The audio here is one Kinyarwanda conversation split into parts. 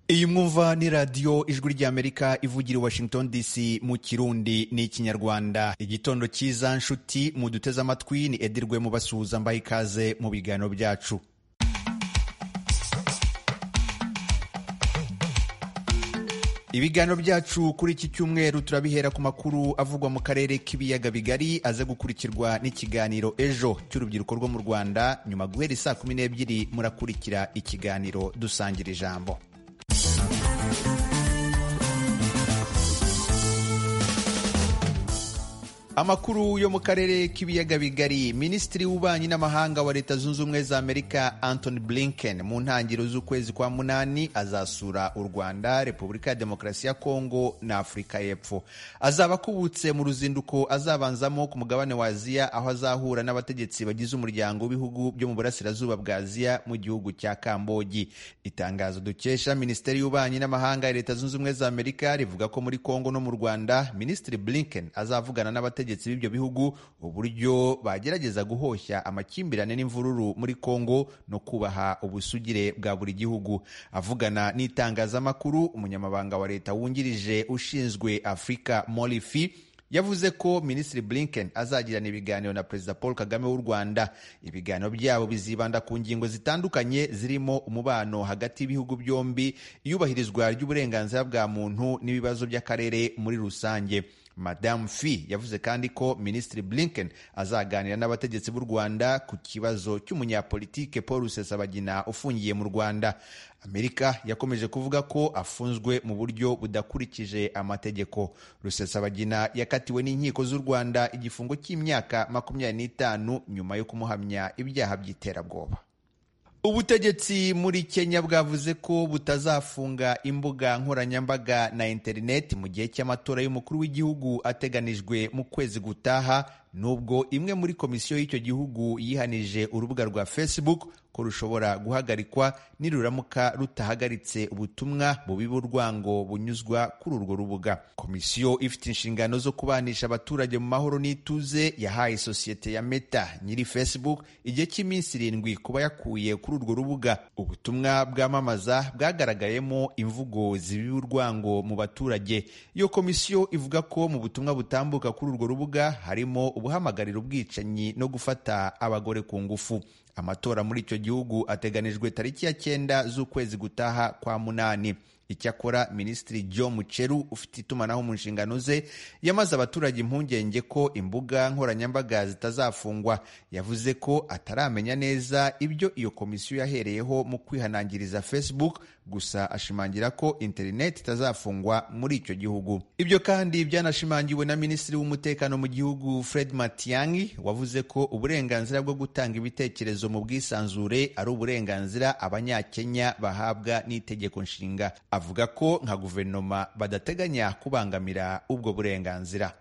kumva ni radiyo ijwi ry'amerika ivugira i washington dc mu kirundi ni ikinyarwanda igitondo cyiza nshuti muduteze amatwi ni edirwe mu basuhuza mbaha ikaze mu biganiro byacu ibiganiro byacu kuri iki cyumweru turabihera ku makuru avugwa mu karere k'ibiyaga bigari aze gukurikirwa n'ikiganiro ejo cy'urubyiruko rwo mu rwanda nyuma guhera isaa kumi n'ebyiri murakurikira ikiganiro dusangira ijambo amakuru yo mu karere k'ibiyaga bigari minisitiri w'ububanyi n'amahanga wa leta zunze ubumwe za amerika antony blinken mu ntangiriro z'ukwezi kwa munani azasura u rwanda repubulika ya demokarasi ya kongo na afurika y'epfo azaba akubutse mu ruzinduko azabanzamo ku mugabane wa aziya aho azahura n'abategetsi bagize umuryango w'ibihugu byo mu burasirazuba bwa aziya mu gihugu cya kambogi itangazo dukesha minisiteri y'ububanyi n'amahanga ya leta zunze ubumwe za amerika rivuga ko muri kongo no mu rwanda minisitiri blinken azavugana n'abategetsi abategetsi b'ibyo bihugu uburyo bagerageza guhoshya amakimbirane n'imvururu muri Kongo no kubaha ubusugire bwa buri gihugu. Avugana n'itangazamakuru, umunyamabanga wa leta wungirije ushinzwe Afurika Molifi yavuze ko Minisitiri Blinken azagirana ibiganiro na Perezida Paul Kagame w'u Rwanda. Ibiganiro byabo bizibanda ku ngingo zitandukanye zirimo umubano hagati y'ibihugu byombi, iyubahirizwa ry'uburenganzira bwa muntu n'ibibazo by'akarere muri rusange. Madame Fi yavuze kandi ko Minisitiri Blinken azaganira n'abategetsi b'u Rwanda ku kibazo cy'umunyapolitike Paul Rusesabagina ufungiye mu Rwanda. Amerika yakomeje kuvuga ko afunzwe mu buryo budakurikije amategeko. Rusesabagina yakatiwe n'inkiko z'u Rwanda igifungo cy'imyaka makumyabiri n'itanu nyuma yo kumuhamya ibyaha by'iterabwoba. Ubutegetsi muri Kenya bwavuze ko butazafunga imbuga nkoranyambaga na interineti mu gihe cy'amatora y'umukuru w'igihugu ateganijwe mu kwezi gutaha nubwo imwe muri komisiyo y'icyo gihugu yihanije urubuga rwa Facebook ko rushobora guhagarikwa niruramuka rutahagaritse ubutumwa bubi bw'urwango bunyuzwa kuri urwo rubuga. Komisiyo ifite inshingano zo kubanisha abaturage mu mahoro n'ituze yahaye sosiyete ya Meta nyiri Facebook igihe cy'iminsi irindwi kuba yakuye kuri urwo rubuga. Ubutumwa bwamamaza bwagaragayemo imvugo zibiba urwango mu baturage. Iyo komisiyo ivuga ko mu butumwa butambuka kuri urwo rubuga harimo ubuhamagarira ubwicanyi no gufata abagore ku ngufu amatora muri icyo gihugu ateganijwe tariki ya cyenda z'ukwezi gutaha kwa munani icyakora minisitiri jo muceru ufite itumanaho mu nshingano ze yamaze abaturage impungenge ko imbuga nkoranyambaga zitazafungwa yavuze ko ataramenya neza ibyo iyo komisiyo yahereyeho mu kwihanangiriza facebook gusa ashimangira ko interineti itazafungwa muri icyo gihugu ibyo kandi byanashimangiwe na minisitiri w'umutekano mu gihugu fred matiangi wavuze ko uburenganzira bwo gutanga ibitekerezo mu bwisanzure ari uburenganzira abanyakenya bahabwa n'itegeko nshinga avuga ko nka guverinoma badateganya kubangamira ubwo burenganzira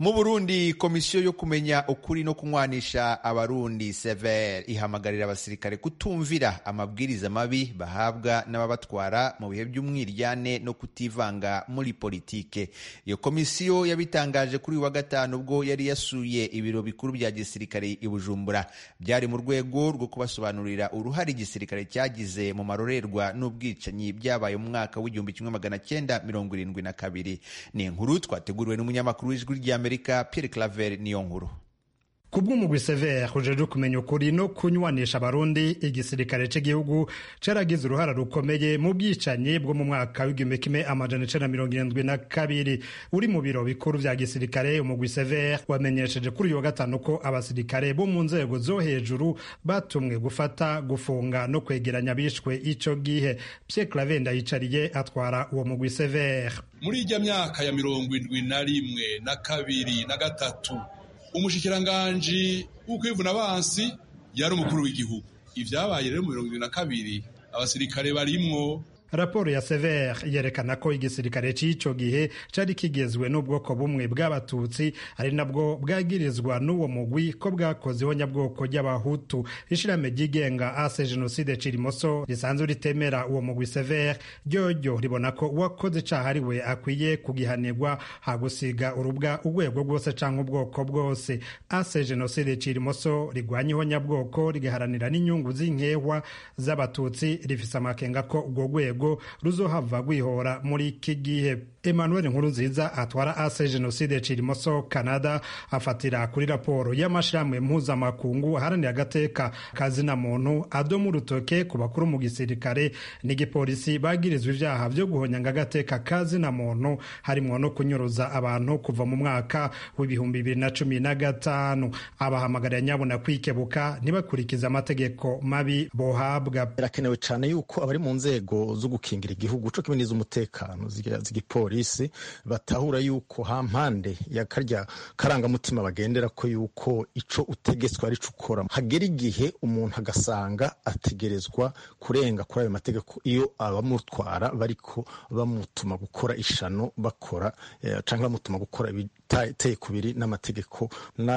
mu burundi komisiyo yo kumenya ukuri no kunywanisha abarundi sever ihamagarira abasirikare kutumvira amabwiriza mabi bahabwa n'ababatwara mu bihe by'umwiryane no kutivanga muri politike iyo komisiyo yabitangaje kuri uyu wa gatanu ubwo yari yasuye ibiro bikuru bya gisirikare i bujumbura byari mu rwego rwo kubasobanurira uruhare igisirikare cyagize mu marorerwa n'ubwicanyi byabaye mu mwaka w'igihumbi kimwe magana cyenda mirongo irindwi na kabiri ni inkuru twateguriwe n'umunyamakuru w'ijwi ry'amerika amerika pierre claver niyo nkuru kubw'umugwi severe ujeje kumenya ukuri no kunywanisha abarundi igisirikare cy'igihugu cyaragize uruhara rukomeye mu bwicanyi bwo mu mwaka w'igihumbi kimwe amajana icenda mirongo irindwi na kabiri uri mu biro bikuru vya gisirikare umugwi severe wamenyesheje kuri uyu wa gatanu ko abasirikare bo mu nzego zo hejuru batumwe gufata gufunga no kwegeranya bishwe ico gihe pierre claver ndayicariye atwara uwo mugwi severe muri ijya myaka ya mirongo indwi na rimwe na kabiri na gatatu umushikiranganji w'ukwivuna abansi yari umukuru w'igihugu ibyabaye rero mu mirongo ibiri na kabiri abasirikare barimwo raporo ya severe yerekana ko igisirikare cy'icyo gihe cyari kigezwe n'ubwoko bumwe bw'abatutsi ari nabwo bwagirizwa n'uwo mugwi ko bwakoze ihonyabwoko ry'abahutu ishirame ryigenga ase jenoside cirimoso risanzwe ritemera uwo mugwi severe ryoryo ribona ko uwakoze icaha ari we akwiye kugihanirwa hagusiga urubwa urwego rwose cyangwa ubwoko bwose ase jenoside cirimoso rigwanya ihonyabwoko rigaharanira n'inyungu z'inkehwa z'abatutsi rifise amakenga ko urwo rwego rwo ruzohava rwihora muri iki gihe emmanuel nkurunziza atwara ase jenoside cirimoso canada afatira kuri raporo y'amashirahamwe mpuzamakungu aharanira agateka kazina muntu adomu urutoke ku bakuru mu gisirikare n'igipolisi bagirizwa ivyaha vyo guhonyanga agateka kazina muntu harimwo no kunyuruza abantu kuva mu mwaka w'ibihumbi bibiri na cumi na gatanu abahamagarira nyabuna kwikebuka ntibakurikize amategeko mabi bohabwa birakenewe cyane yuko abari mu nzego zo gukingira igihugu co kimwe n'iz'umutekano z'igipolisi polisi batahura yuko ha mpande ya karya karangamutima bagendera ko yuko ico utegetswe ari ukora hagera igihe umuntu agasanga ategerezwa kurenga kuri ayo mategeko iyo abamutwara bariko bamutuma gukora ishano bakora eh, canke bamutuma gukora ibiteye kubiri n'amategeko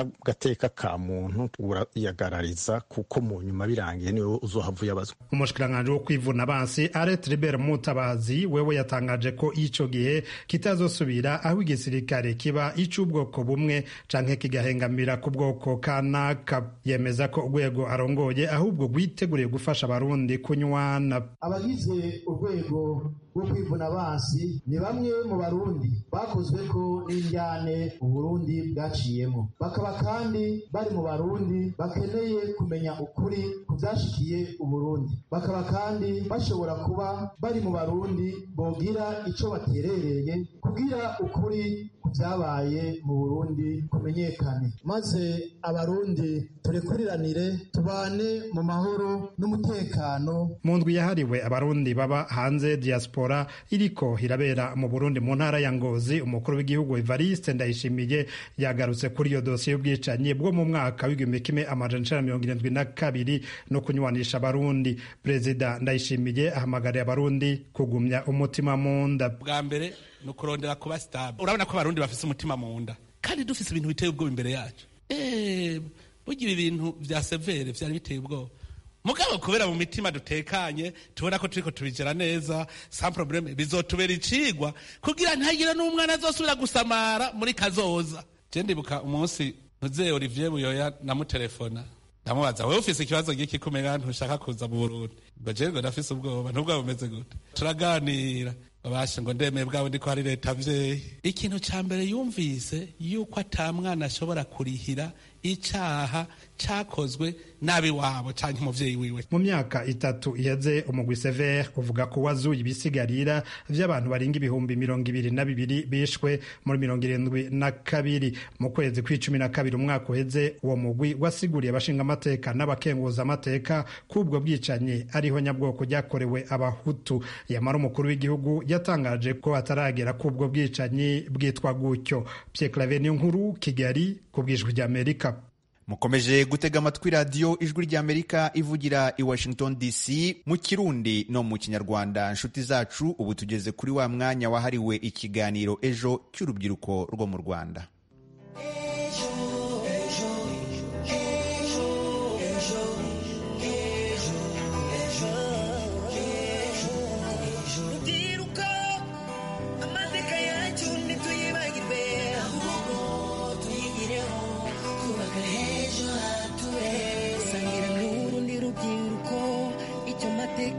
n'agateka ka muntu urayagarariza kuko mu nyuma birangiye niwe uzohava uyabazwa umushikiranganji wo kwivuna abansi aret ribert mutabazi wewe yatangaje ko ico gihe kitazosubira aho igisirikare kiba ic'ubwoko bumwe canke kigahengamira ku bwoko kanaka yemeza ko urwego arongoye ahubwo rwiteguriye gufasha abarundi kunywana abagize urwego rwo kwivuna abansi ni bamwe mu barundi bakozwe ko n'injyane uburundi bwaciyemo bakaba kandi bari mu barundi bakeneye kumenya ukuri ku byashikiye uburundi bakaba kandi bashobora kuba bari mu barundi bogira ico baterereye kugira ukuri ku byabaye mu burundi kumenyekane maze abarundi turekuriranire tubane mu mahoro n'umutekano mu ndwi yahariwe abarundi baba hanze diaspora iriko irabera mu Burundi mu ntara ya Ngozi umukuru w'igihugu Evariste Ndayishimiye yagarutse kuri iyo dosiye y'ubwicanyi bwo mu mwaka w'igihumbi kimwe amajana icenda mirongo irindwi na kabiri no kunywanisha abarundi perezida Ndayishimiye ahamagariye abarundi kugumya umutima mu nda bwa mbere ni ukurondera kuba sitable urabona ko abarundi bafise umutima mu nda kandi dufise ibintu biteye ubwoba imbere yacu bugira ibintu bya severe vyari biteye ubwoba mugabo kubera mu mitima dutekanye tubona ko turiko tubigera neza sans probleme bizotubera icigwa kugira ntihagire n'umwana azosubira gusamara muri kazoza je ndibuka umunsi muzehe olivier buyoya namutelefona ndamubaza wewe ufise ikibazo giki kumenya ntushaka kuza mu burundi ngo je ngo ndafise ubwoba ntubwa bumeze gute turaganira babasha ngo ndemeye bwabo ndiko hari leta vyeyi ikintu ca mbere yumvise yuko ata mwana ashobora kurihira icaha cakozwe nabi wabo canke umuvyeyi wiwe mu myaka itatu iheze umugwi sever uvuga ko wazuye ibisigarira vy'abantu barenga ibihumbi mirongo ibiri na bibiri bishwe muri mirongo irindwi na kabiri mu kwezi kw'icumi na kabiri umwaka uheze uwo mugwi wasiguriye abashinga amateka n'abakenguza amateka k'ubwo bwicanyi ariho nyabwoko ryakorewe abahutu yamara umukuru w'igihugu yatangaje ko ataragera k'ubwo bwicanyi bwitwa gutyo pye clave ni nkuru kigali ku bwijwi ry'amerika mukomeje gutega amatwi radiyo ijwi ry'amerika ivugira i washington dc mu kirundi no mu kinyarwanda nshuti zacu ubu tugeze kuri wa mwanya wahariwe ikiganiro ejo cy'urubyiruko rwo mu rwanda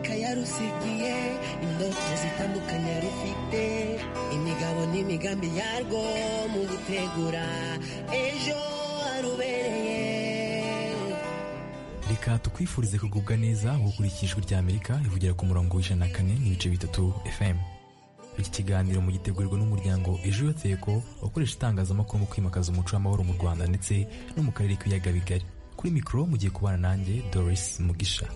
yarusigiye indoto zitandukanye rufite imigabo n'imigambi yarwo mu gutegura ejo harubereye reka tukwifurize kugubwa neza gukurikira ijwi rya amerika rivugira ku murongo w'ijana na kane n'ibice bitatu fm iki kiganiro mugitegurirwa n'umuryango ejo yoteko ukoresha itangazamakuru mu kwimakaza umuco w'amahoro mu rwanda ndetse no mu karere k'ibiyaga bigari kuri mikoro mugiye kubana nanjye doris mugisha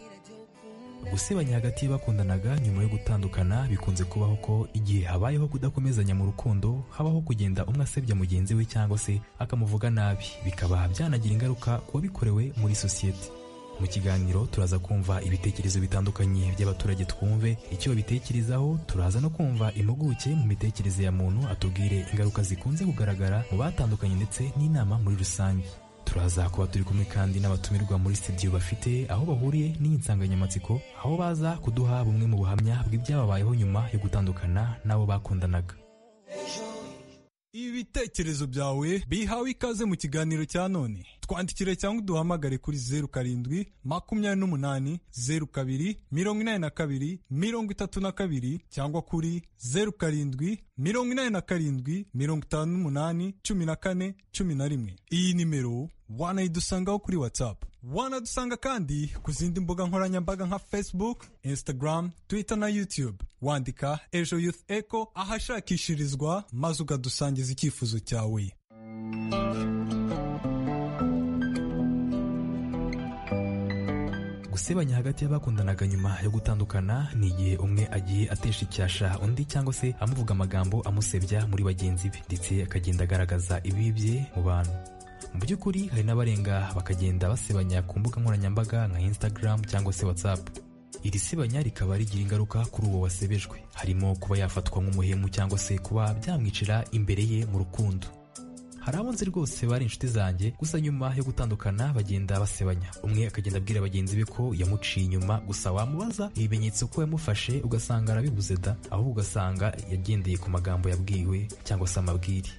gusebanya hagati y'abakundanaga nyuma yo gutandukana bikunze kubaho ko igihe habayeho kudakomezanya mu rukundo habaho kugenda umwe asebya mugenzi we cyangwa se akamuvuga nabi bikaba byanagira ingaruka ku wabikorewe muri sosiyete mu kiganiro turaza kumva ibitekerezo bitandukanye by'abaturage twumve icyo babitekerezaho turaza no kumva impuguke mu mitekerereze ya muntu atubwire ingaruka zikunze kugaragara mu batandukanye ndetse n'inama muri rusange turaza kuba turi kumwe kandi n'abatumirwa muri studio bafite aho bahuriye n'iyi nsanganyamatsiko aho baza kuduha bumwe mu buhamya bw'ibyababayeho nyuma yo gutandukana n'abo bakundanaga ibitekerezo byawe bihawe ikaze mu kiganiro cya none twandikire cyangwa duhamagare kuri zeru karindwi makumyabiri n'umunani zeru kabiri mirongo inani na kabiri mirongo itatu na kabiri cyangwa kuri zeru karindwi mirongo inani na karindwi mirongo itanu n'umunani cumi na kane cumi na rimwe iyi nimero wanayidusangaho kuri whatsapp wanadusanga kandi ku zindi mbuga nkoranyambaga nka facebook instagram twitter na youtube wandika ejo youth eco ahashakishirizwa maze ukadusangiza icyifuzo cyawe gusebanya hagati y'abakundanaga nyuma yo gutandukana ni igihe umwe agiye atesha icyasha undi cyangwa se amuvuga amagambo amusebya muri bagenzi be ndetse akagenda agaragaza ibibi bye mu bantu mu by'ukuri hari n'abarenga bakagenda basebanya ku mbuga nkoranyambaga nka instagram cyangwa se whatsapp iri sebanya rikaba rigira ingaruka kuri uwo wasebejwe harimo kuba yafatwa nk'umuhemu cyangwa se kuba byamwicira imbere ye mu rukundo hari abo nzi rwose bari inshuti zanjye gusa nyuma yo gutandukana bagenda basebanya umwe akagenda abwira bagenzi be ko yamuciye inyuma gusa wamubaza ibimenyetso ko yamufashe ugasanga arabibuze da ahubwo ugasanga yagendeye ku magambo yabwiwe cyangwa se amabwire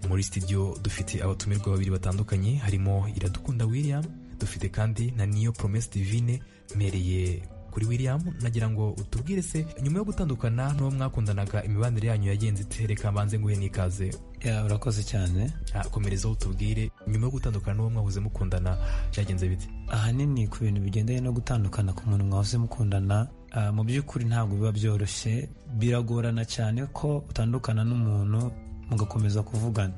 muri studio dufite abatumirwa babiri batandukanye harimo iradukunda william dufite kandi na niyo promesi divine mpereye kuri william nagira ngo utubwire se nyuma yo gutandukana n'uwo mwakundanaga imibanire yanyu yagenze ite reka mbanze nguhe n'ikaze ya urakoze cyane Ah, komerezaho utubwire nyuma yo gutandukana n'uwo mwahoze mukundana byagenze bite ahanini ku bintu bigendanye no gutandukana ku muntu mwahoze mukundana ah, mu by'ukuri ntabwo biba byoroshye biragorana cyane ko utandukana n'umuntu mugakomeza kuvugana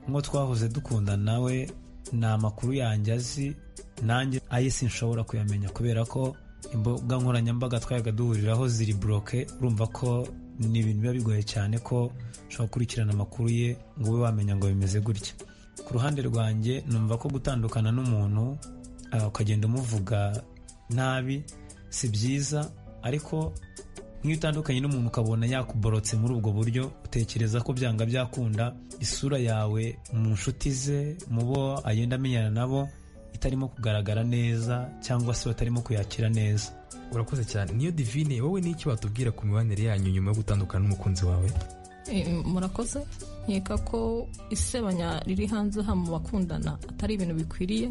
nk'uwo twahoze dukundana we ni amakuru yanjye azi nanjye aye sinshobora kuyamenya kubera ko imbuga nkoranyambaga twayaga duhuriraho ziri buroke urumva ko ni ibintu biba bigoye cyane ko ushobora gukurikirana amakuru ye ngo ube wamenya ngo bimeze gutya ku ruhande rwanjye numva ko gutandukana n'umuntu ah, ukagenda umuvuga nabi si byiza ariko nk'iyo utandukanye n'umuntu ukabona yakuborotse muri ubwo buryo utekereza ko byanga byakunda isura yawe mu nshuti ze mu bo agenda amenyana nabo itarimo kugaragara neza cyangwa se batarimo kuyakira neza urakoze cyane niyo divine wowe n'iki watubwira ku mibanire yanyu nyuma yo gutandukana n'umukunzi wawe Eh, murakoze nkeka ko isebanya riri hanze aha mu bakundana atari ibintu bikwiriye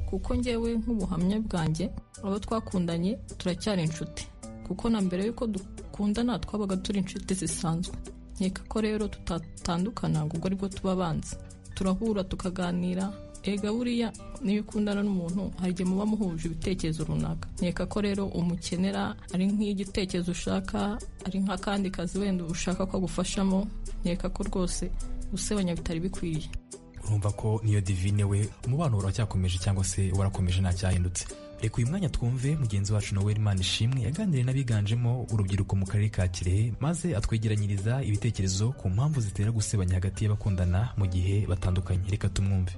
kuko ngewe nk'ubuhamya bwanjye abo twakundanye turacyari inshuti kuko na mbere y'uko dukundana twabaga turi inshuti zisanzwe nkeka ko rero tutatandukana ngo ubwo aribwo tuba abanza turahura tukaganira ega buriya niyo ukundana n'umuntu hari igihe muba muhuje ibitekerezo runaka nkeka ko rero umukenera ari nk'igitekerezo ushaka ari nk'akandi kazi wenda ushaka ko agufashamo nkeka ko rwose gusebanya bitari bikwiriye urumva ko niyo divine we umubano uracyakomeje cyangwa se warakomeje ntacyahindutse reka uyu mwanya twumve mugenzi wacu noel imana ishimwe yaganiriye n'abiganjemo urubyiruko mu karere ka kirehe maze atwegeranyiriza ibitekerezo ku mpamvu zitera gusebanya hagati y'abakundana mu gihe batandukanye reka tumwumve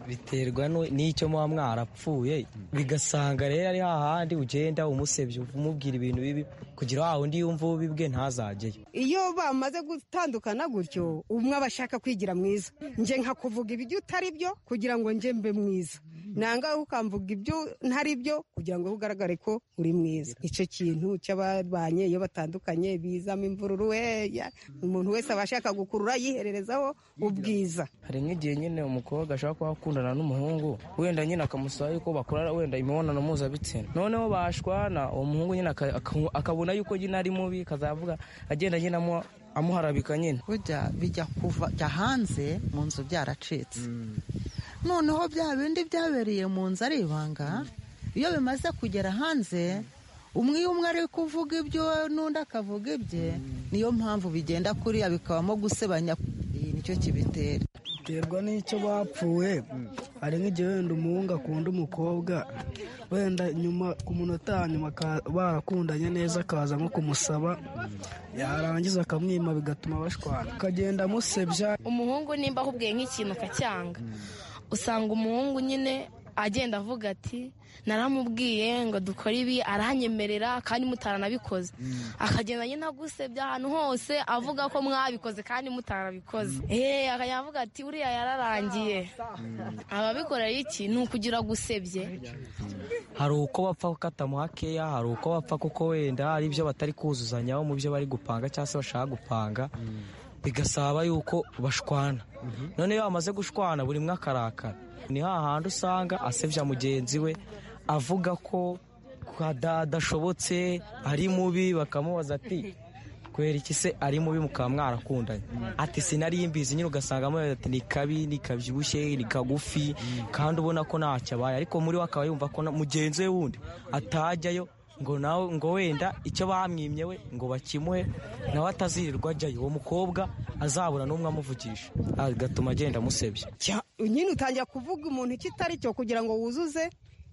biterwa nu- n'icyo muba mwarapfuye bigasanga rero ari hahandi ugenda umusebya umubwira ibintu bibi kugira wa wundi yumva ubibwe ntazajyeyo iyo bamaze gutandukana gutyo umwe aba ashaka kwigira mwiza nje nka kuvuga ibyo utari byo kugira ngo nje mbe mwiza nanga ukamvuga ibyo ntari byo kugira ngo ugaragare ko uri mwiza icyo kintu cy'ababanye iyo batandukanye bizamo imvururu weya umuntu wese aba ashaka gukurura yihererezaho ubwiza hari nk'igihe nyine umukobwa ashaka kuba akundana n'umuhungu wenda nyine akamusaba yuko bakora wenda imibonano mpuzabitsina noneho bashwana uwo muhungu nyine aka- aka- akabona yuko nyine ari mubi akazavuga agenda nyine amu- amuharabika nyine burya bijya kuva jya hanze mu nzu byaracitse noneho bya bindi byabereye mu nzu ari ibanga iyo bimaze kugera hanze umwe umwe ari kuvuga ibyo n'undi akavuga ibye niyo mpamvu bigenda kuriya bikabamo gusebanya iyi nicyo kibitera biterwa n'icyo bapfuye hari nk'igihe wenda umuhungu akunda umukobwa wenda nyuma ku munota wa nyuma aka- barakundanye neza akaza nko kumusaba yarangiza akamwima bigatuma bashwana akagenda amusebya umuhungu nimba ahubwiye nk'ikintu akacyanga usanga umuhungu nyine agenda avuga ati naramubwiye ngo dukore ibi aranyemerera kandi mutaranabikoze akagenda nyine agusebya ahantu hose avuga ko mwabikoze kandi mutarabikoze eee akajya avuga ati uriya yararangiye ababikora iki ni ukugira gusebye hari uko bapfa gukatamu hakeya hari uko bapfa kuko wenda hari ibyo batari kuzuzanyaho mu byo bari gupanga cyangwa se bashaka gupanga bigasaba yuko bashwana none iyo bamaze gushwana buri mwe akarakara ni hahandi usanga asebya mugenzi we avuga ko adashobotse ari mubi bakamubaza ati kwera iki se ari mubi mukaba mwarakundanye ati sinari imbizi nyine ugasanga amubaza ati ni kabi ni kabyibushye ni kagufi kandi ubona ko ntacyo abaye ariko muri we akaba yumva ko na- mugenzi we wundi atajyayo ngo nawe ngo wenda icyo bamwimye we ngo bakimuhe nawe atazirirwa ajyayo uwo mukobwa azabura n'umwe amuvugisha agatuma agenda amusebya Cya- nyine utangira kuvuga umuntu icyo itari cyo kugira ngo wuzuze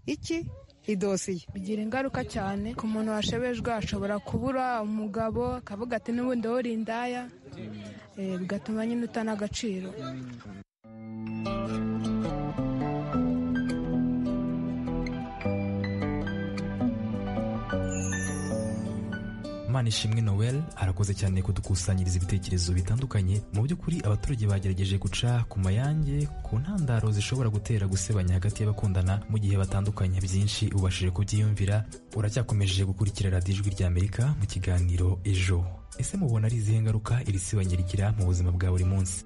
iki idosiye bigira ingaruka cyane ku muntu washebejwe ashobora kubura umugabo akavuga ati n'ubundi wori indaya eh, bigatuma nyine utana agaciro manishimwe noel arakoze cyane kudukusanyiriza ibitekerezo bitandukanye mu by'ukuri abaturage bagerageje guca ku mayange ku ntandaro zishobora gutera gusebanya hagati y'abakundana mu gihe batandukanye byinshi ubashije kubyiyumvira uracyakomeje gukurikira radiyo ijwi ry'amerika mu kiganiro ejo ese mubona ari izihe ngaruka iri sebanya rigira mu buzima bwa buri munsi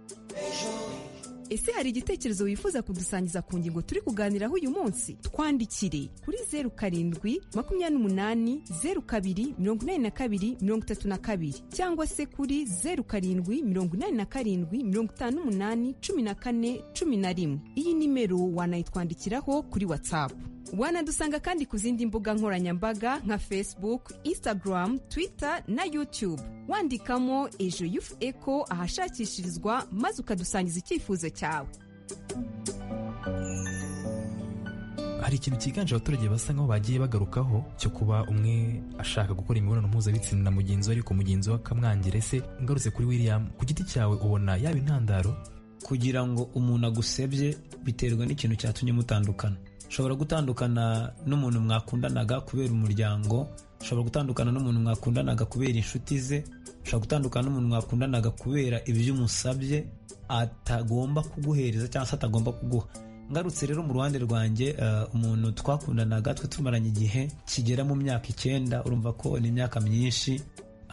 ese hari igitekerezo wifuza kudusangiza ku ngingo turi kuganiraho uyu munsi twandikire kuri zeru karindwi makumyabiri n'umunani zeru kabiri mirongo inani na kabiri mirongo itatu na kabiri cyangwa se kuri zeru karindwi mirongo inani na karindwi mirongo itanu n'umunani cumi na kane cumi na rimwe iyi nimero wanayitwandikiraho kuri watsapu wanadusanga kandi ku zindi mbuga nkoranyambaga nka facebook instagram twitter na youtube wandikamo ejo yufu eco ahashakishirizwa maze ukadusangiza icyifuzo cyawe hari ikintu cyiganje abaturage basa nkaho bagiye bagarukaho cyo kuba umwe ashaka gukora imibonano mpuzabitsina na mugenzi we ariko mugenzi we akamwangira ese ngarutse kuri william ku giti cyawe ubona yaba intandaro kugira ngo umuntu agusebye biterwa n'ikintu cyatumye mutandukana ushobora gutandukana n'umuntu mwakundanaga kubera umuryango ushobora gutandukana n'umuntu mwakundanaga kubera inshuti ze ushobora gutandukana n'umuntu mwakundanaga kubera ibyo umusabye atagomba kuguhereza cyangwa se atagomba kuguha ngarutse rero mu ruhande rwanjye eh, umuntu twakundanaga twe tumaranye igihe kigera mu myaka icyenda urumva ko ni imyaka myinshi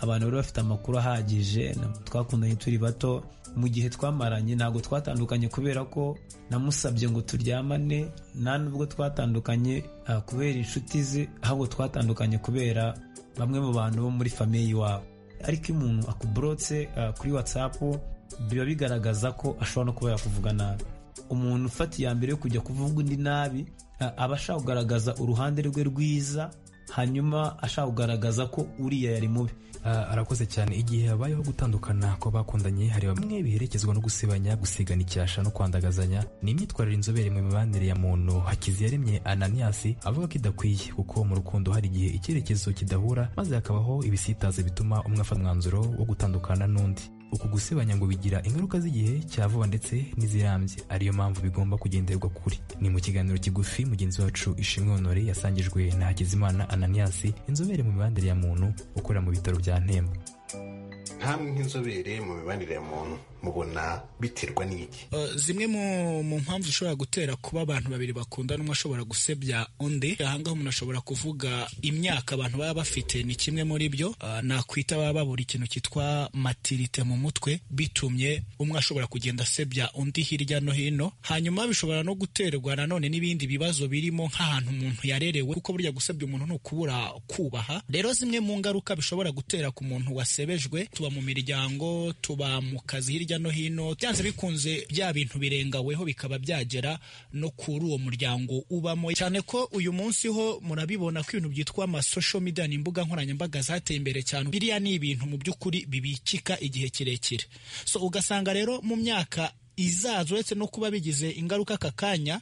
abantu bari bafite amakuru ahagije na- twakundanye turi bato mu gihe twamaranye ntabwo twatandukanye kubera ko namusabye ngo turyamane nta nubwo twatandukanye ah, kubera inshuti ze ahubwo twatandukanye kubera bamwe mu bantu bo muri famiye iwabo ariko iyo umuntu akuborotse ah, kuri watsapu biba bigaragaza ko ashobora no kuba yakuvuga nabi umuntu ufata iya mbere yo kujya kuvuga undi nabi a- aba ashaka kugaragaza uruhande rwe rwiza hanyuma ashaka kugaragaza ko uriya yari mubi Ah, arakoze cyane igihe habayeho gutandukana kw'abakundanye hari bamwe biherekezwa no gusebanya gusigana icyasha no kwandagazanya ni imyitwarire inzobere mu mibanire ya muntu hakiziyaremye ananiyasi avuga ko idakwiye kuko mu rukundo hari igihe icyerekezo kidahura maze hakabaho ibisitaza bituma umwe afata umwanzuro wo gutandukana n'undi uku gusebanya ngo bigira ingaruka z'igihe cya vuba ndetse n'izirambye ariyo mpamvu bigomba kugenderwa kuri ni mu kiganiro kigufi mugenzi wacu ishimwe honore yasangijwe na hakizimana ananias inzobere mu mibanire ya muntu ukorera mu bitaro bya ntemba ntamwe nk'inzobere mu mibanire ya muntu mubona biterwa n'iki Uh, zimwe mu mu mpamvu zishobora gutera kuba abantu babiri bakundana umwe ashobora gusebya undi ahangaha umuntu ashobora kuvuga imyaka abantu baba bafite ni kimwe muri byo Uh, nakwita baba babura ikintu cyitwa matirite mu mutwe bitumye umwe ashobora kugenda asebya undi hirya no hino hanyuma bishobora no guterwa nanone n'ibindi bibazo birimo nk'ahantu umuntu yarerewe kuko burya gusebya umuntu ni ukubura kubaha rero zimwe mu ngaruka bishobora gutera ku muntu wasebejwe tuba mu miryango tuba mu kazi hirya no hino byanze bikunze bya bintu birengaweho bikaba byagera no kuri uwo muryango ubamo cyane ko uyu munsi ho murabibona ko ibintu byitwa amasosho media ni imbuga nkoranyambaga zateye imbere cyane biriya ni ibintu mu by'ukuri bibikika igihe kirekire so ugasanga rero mu myaka izaza uretse no kuba bigize ingaruka aka kanya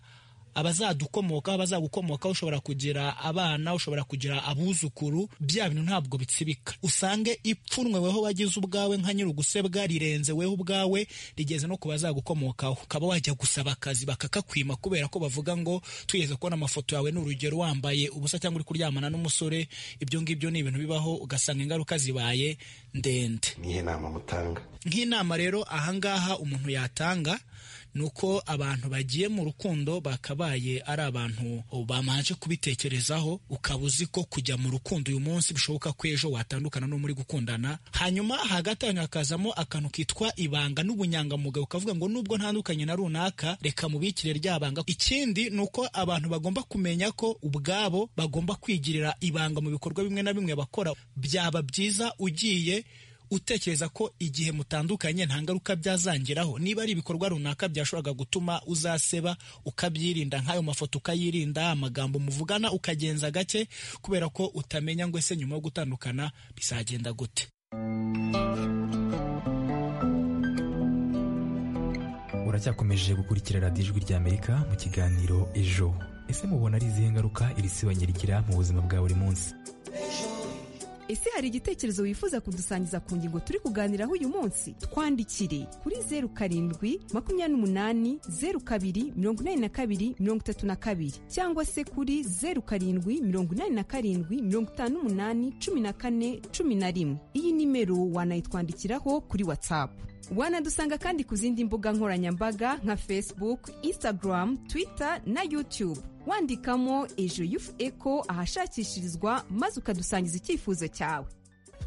abazadukomoka abazagukomoka ushobora kugira abana ushobora kugira abuzukuru bya bintu ntabwo bitsibika usange ipfunwe weho wagize ubwawe nka nyiri ugusebwa rirenze weho ubwawe rigeze no ku bazagukomokaho ukaba wajya gusaba akazi bakakakwima kubera ko bavuga ngo twigeze kubona amafoto yawe ni urugero wambaye ubusa cyangwa uri kuryamana n'umusore ibyo ngibyo ni ibintu bibaho ugasanga ingaruka zibaye ndende nihe nama mutanga nk'inama rero ahangaha umuntu yatanga ni uko abantu bagiye mu rukundo bakabaye ari abantu bamanje kubitekerezaho ukaba uzi ko kujya mu rukundo uyu munsi bishoboka ko ejo watandukana no muri gukundana hanyuma hagati ahantu hakazamo akantu kitwa ibanga n'ubunyangamugayo ukavuga ngo nubwo ntandukanye na runaka reka mubikire rya banga ikindi ni uko abantu bagomba kumenya ko ubwabo bagomba kwigirira ibanga mu bikorwa bimwe na bimwe bakora byaba byiza ugiye utekereza ko igihe mutandukanye nta ngaruka byazangiraho niba ari ibikorwa runaka byashoboraga gutuma uzaseba ukabyirinda nk'ayo mafoto ukayirinda amagambo muvugana ukagenza gake kubera ko utamenya ngo ese nyuma yo gutandukana bizagenda gute uracyakomeje gukurikira radiyo ijwi ry'amerika mu kiganiro ejo ese mubona ari izihe ngaruka iri sibanye rigira mu buzima bwa buri munsi ese hari igitekerezo wifuza kudusangiza ku ngingo turi kuganiraho uyu munsi twandikire kuri zeru karindwi makumyabiri n'umunani zeru kabiri mirongo inani na kabiri mirongo itatu na kabiri cyangwa se kuri zeru karindwi mirongo inani na karindwi mirongo itanu n'umunani cumi na kane cumi na rimwe iyi nimero wanayitwandikiraho kuri watsapu wanadusanga kandi ku zindi mbuga nkoranyambaga nka facebook instagram twitter na youtube wandikamo ejo yufu eko ahashakishirizwa maze ukadusangiza icyifuzo cyawe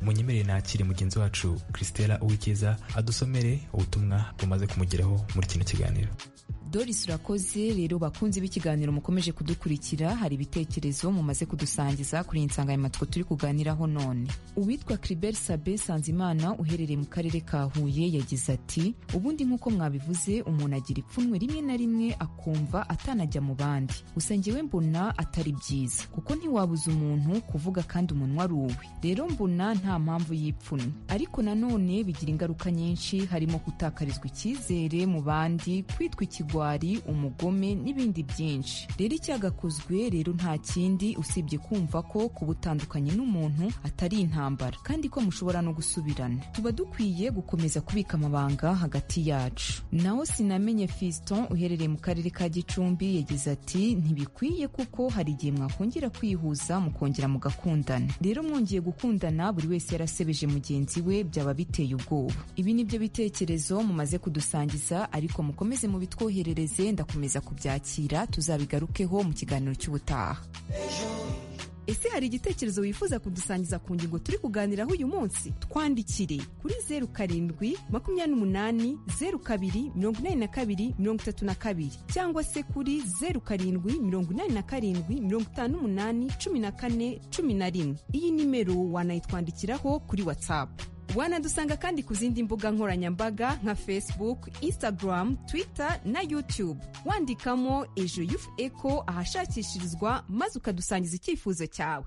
munyemerere nakire mugenzi wacu christela uwikiza adusomere ubutumwa bumaze kumugeraho muri kino kiganiro doris urakoze rero bakunzi b'ikiganiro mukomeje kudukurikira hari ibitekerezo mumaze kudusangiza kuri iyi nsanganyamatsiko turi kuganiraho none uwitwa criber sabe sanzimana uherereye mu karere ka huye yagize ati ubundi nk'uko mwabivuze umuntu agira ipfunwe rimwe na rimwe akumva atanajya mu bandi gusa njyewe mbona atari byiza kuko ntiwabuza umuntu kuvuga kandi umunwa ari uwe rero mbona nta mpamvu y'ipfunwe ariko nanone bigira ingaruka nyinshi harimo gutakarizwa icyizere mu bandi kwitwa ikigwa umugome n'ibindi byinshi rero icyagakozwe rero nta kindi usibye kumva ko kubutandukanye n'umuntu atari intambara kandi ko mushobora no gusubirana tuba dukwiye gukomeza kubika amabanga hagati yacu naho sinamenye fiston uherereye mu karere ka gicumbi yagize ati ntibikwiye kuko hari igihe mwakongera kwihuza mukongera mugakundana rero mwongeye gukundana buri wese yarasebeje mugenzi we byaba biteye ubwoba ibi ni byo bitekerezo mumaze kudusangiza ariko mukomeze mubitwohere ndakomeza kubyakira tuzabigarukeho mu kiganiro cy'ubutaha ese hari igitekerezo wifuza kudusangiza ku ngingo turi kuganiraho uyu munsi twandikire kuri zeru karindwi makumyabiri n'umunani zeru kabiri mirongo inani na kabiri mirongo itatu na kabiri cyangwa se kuri zeru karindwi mirongo inani na karindwi mirongo itanu n'umunani cumi na kane cumi na rimwe iyi nimero wanayitwandikiraho kuri watsapu wanadusanga kandi ku zindi mbuga nkoranyambaga nka facebook instagram twitter na youtube wandikamo ejo yufu eko ahashakishirizwa maze ukadusangiza icyifuzo cyawe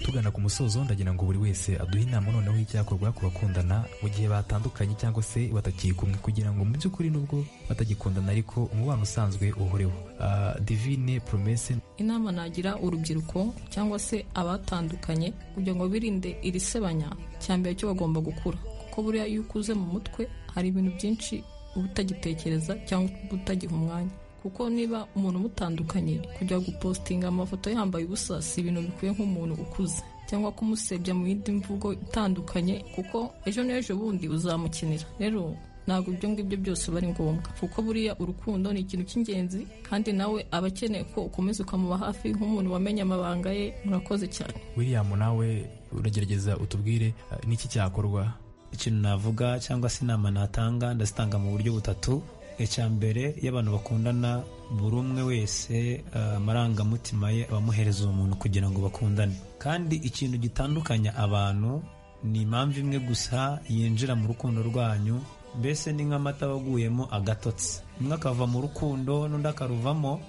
tugana ku musozo ndagira ngo buri wese aduhe inama noneho y'icyakorwa ku bakundana mu gihe batandukanye cyangwa se batakiri kumwe kugira ngo mu by'ukuri nubwo batagikundana ariko umubano usanzwe uhoreho Ah, divine promese inama nagira urubyiruko cyangwa se abatandukanye kugira ngo birinde iri sebanya cya mbere cyo bagomba gukura kuko buriya iyo ukuze mu mutwe hari ibintu byinshi uba utagitekereza cyangwa uba utagiha umwanya kuko niba umuntu umutandukanye kujya gupositinga amafoto yambaye ubusa si ibintu bikwiye nk'umuntu ukuze cyangwa kumusebya mu yindi mvugo itandukanye kuko ejo n'ejo bundi uzamukinira rero ntabwo ibyo ngibyo byose biba ari ngombwa kuko buriya urukundo ni ikintu cy'ingenzi kandi nawe aba akeneye ko ukomeza ukamuba hafi nk'umuntu wamenye amabanga ye murakoze cyane william nawe uragerageza utubwire ah, niki cyakorwa ikintu navuga cyangwa se inama natanga ndazitanga mu buryo butatu icya mbere iyo abantu bakundana buri umwe wese ah, amarangamutima ye abamuhereza uwo muntu kugira ngo bakundane kandi ikintu gitandukanya abantu ni impamvu imwe gusa yinjira mu rukundo rwanyu mbese ni nk'amata aba aguyemo agatotsi umwe akava mu rukundo n'undi akaruvamo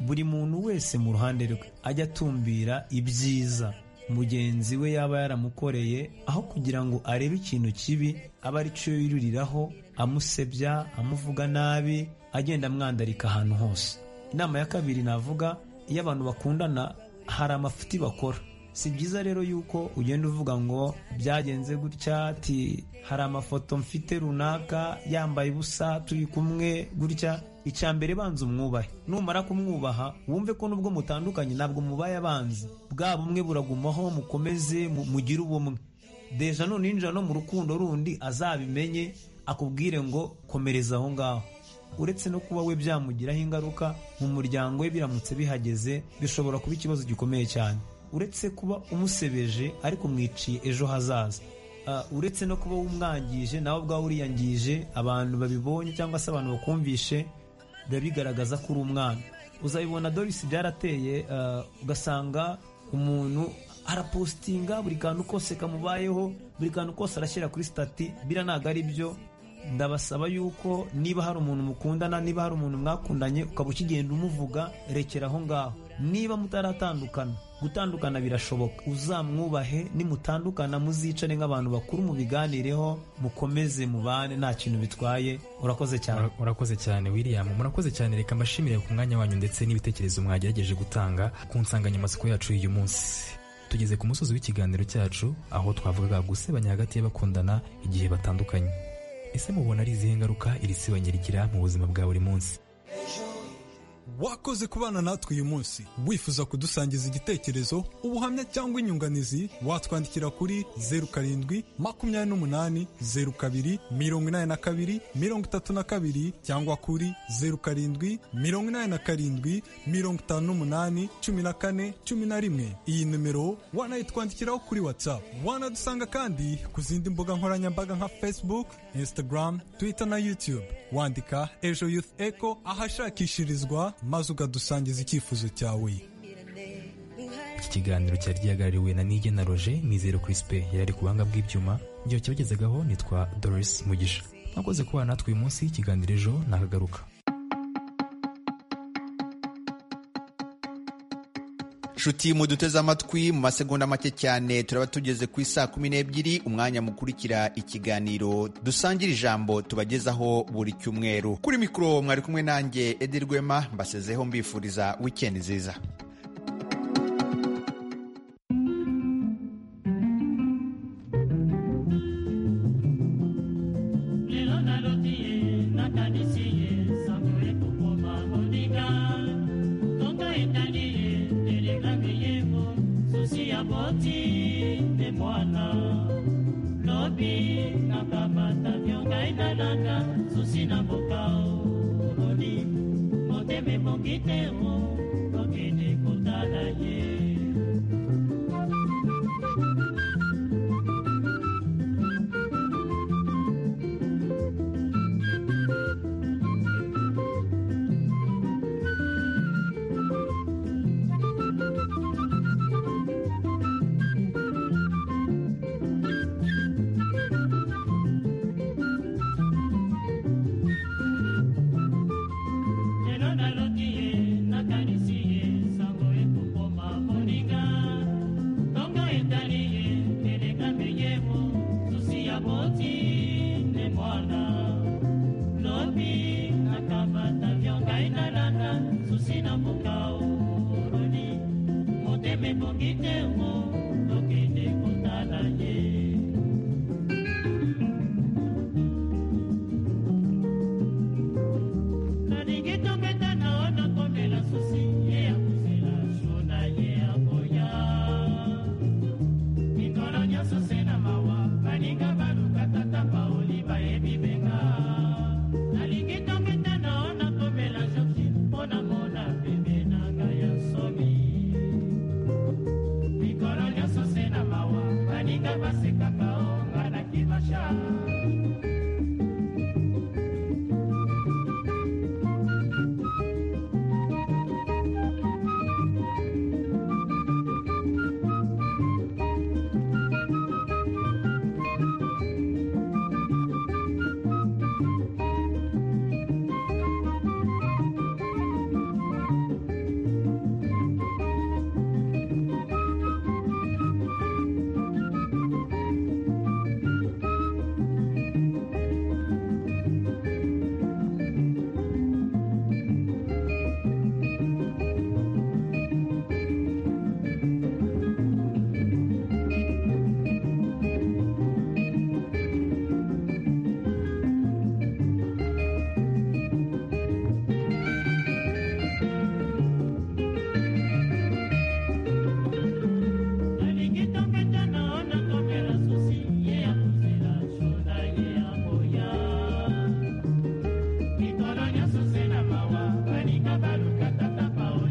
buri muntu wese mu ruhande rwe ajya atumbira ibyiza mugenzi we yaba yaramukoreye aho kugira ngo arebe ikintu kibi aba ari cyo yiruriraho amusebya amuvuga nabi agenda amwandarika ahantu hose inama ya kabiri navuga iyo abantu bakundana hari amafuti bakora si byiza rero yuko ugenda uvuga ngo byagenze gutya ati hari amafoto mfite runaka yambaye ubusa turi kumwe gutya icya mbere banza umwubahe numara kumwubaha wumve ko nubwo mutandukanye ntabwo mubaye abanzi bwa bumwe buragumaho mukomeze mu- mugire ubumwe deja nuninjira no mu rukundo rundi azabimenye akubwire ngo komereza aho ngaho uretse no kuba we byamugiraho ingaruka mu muryango we biramutse bihageze bishobora kuba ikibazo gikomeye cyane uretse kuba umusebeje ariko mwiciye ejo hazaza Ah, uretse no kuba wumwangije nawe ubwawe uriyangije abantu babibonye cyangwa se abantu bakumvishe biba bigaragaza ko uri umwana uzabibona dorisi byarateye ah, ugasanga umuntu arapositinga buri kantu kose kamubayeho buri kantu kose arashyira kuri sitati bira ntabwo ari byo ndabasaba yuko niba hari umuntu mukundana niba hari umuntu mwakundanye ukaba ukigenda umuvuga rekera aho ngaho niba mutaratandukana gutandukana birashoboka uzamwubahe nimutandukana muzicare nk'abantu bakuru mubiganireho mukomeze mubane nta kintu bitwaye urakoze cyane Ura- urakoze cyane william murakoze cyane reka mbashimire ku mwanya wanyu ndetse n'ibitekerezo mwagerageje gutanga ku nsanganyamatsiko yacu y'uyu munsi tugeze ku musozi w'ikiganiro cyacu aho twavugaga gusebanya hagati y'abakundana igihe batandukanye ese mubona ari izihe ngaruka iri sebanya rigira mu buzima bwa buri munsi wakoze kubana natwe uyu munsi wifuza kudusangiza igitekerezo ubuhamya cyangwa inyunganizi watwandikira kuri zeru karindwi makumyabiri n'umunani zeru kabiri mirongo inani na kabiri mirongo itatu na kabiri cyangwa kuri zeru karindwi mirongo inani na karindwi mirongo itanu n'umunani cumi na kane cumi na rimwe iyi nimero wanayitwandikiraho kuri whatsapp wanadusanga kandi ku zindi mbuga nkoranyambaga nka facebook instagram twitter na youtube wandika ejo youth echo ahashakishirizwa maze ukadusangiza icyifuzo cyawe iki kiganiro cyari gihagarariwe na nige na roger mizero crispe yari ari ku buhanga bw'ibyuma igihe cyabagezagaho nitwa doris mugisha mwakoze kubana natwe uyu munsi ikiganiro ejo nakagaruka nshuti muduteze amatwi mu masegonda make cyane turaba tugeze ku isaa kumi n'ebyiri umwanya mukurikira ikiganiro dusangire ijambo tubagezaho buri cyumweru kuri mikoro mwari kumwe nanjye edi rwema mbasezeho mbifuriza wikendi nziza Moteme bongite mo